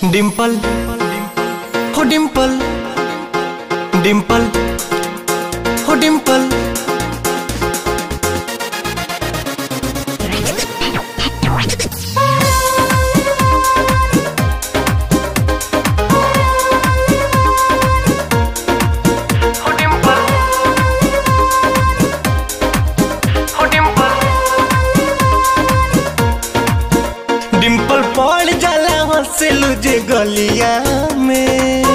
डिंपल हो डिंपल डिंपल हो डिंपल हो डिंपल हो डिंपल डिंपल पड़ जाला हंसेलू जे गलिया में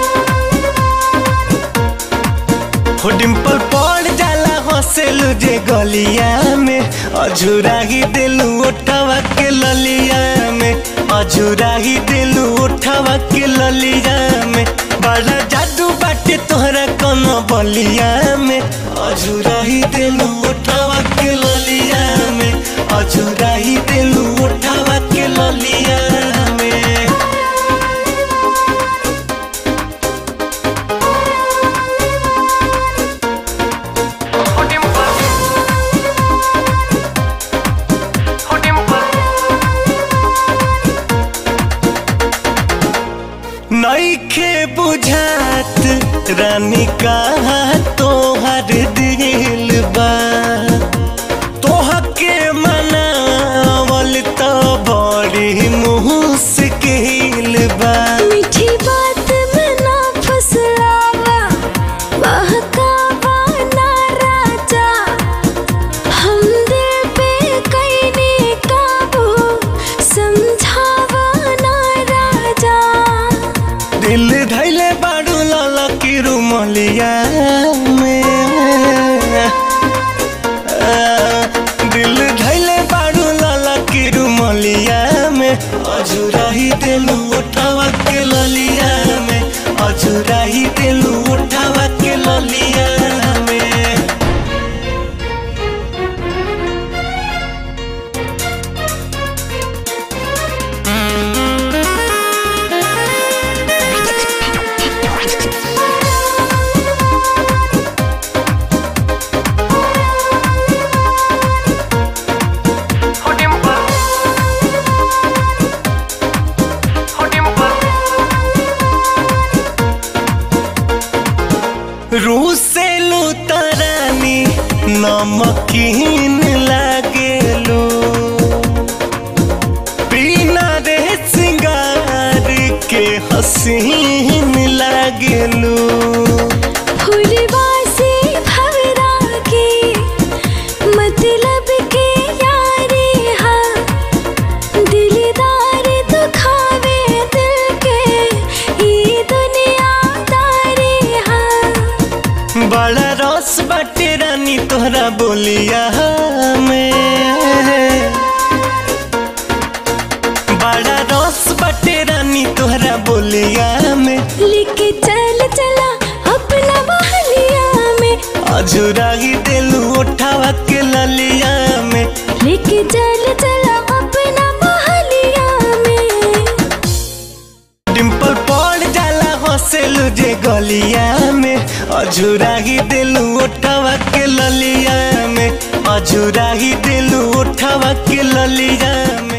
हो डिंपल पड़ जाला हंसेलू जे गलिया में अझुरा ही दिलू उठवा के ललिया में अझुरा ही दिलू उठवा के ललिया में बड़ा जादू बाटे तोहरा कोनो बलिया में अझुरा ही दिलू उठवा के ललिया में अझुरा ही दिलू उठवा के ललिया में हो डिंपल हो डिंपल नईखे बुझात रानी कहा तोहर दिल बा तोहके मनावल तो बड़ी मुश्किल बा मीठी बात में ना फसलावा बहकावा ना राजा हम दिल पे कैने काबू समझावा ना राजा दिल धैले बाड़ू लाला की रुमलिया में आ, दिल धैले बाड़ू लाला की रुमलिया में अझुरा ही दिलू उठावा के ललिया में अझुरा ही दिलू उठावा के ललिया में हो डिंपल हो डिंपल रूसेलू तरानी नमकीन लागेलू बिना रे सिंगार के हसीन लागेलू फुलवा से भवरा के मतलब के यारी हाँ दिलदार दुखावे दिल के ये दुनियादारी हाँ बड़ा रस बाटे रानी तोहरा बोलिया में बड़ा रस बाटे रानी तोहरा बोलिया में लेके चल चला अपना बहलिया में अझुरा ही दिलू उठावा के ललिया में लेके चल चला अपना बहलिया में डिंपल पड़ जाला हंसेलू जे गलिया में अझुरा ही दिलू उठावा के ललिया में अझुरा ही दिलू उठावा के ललिया में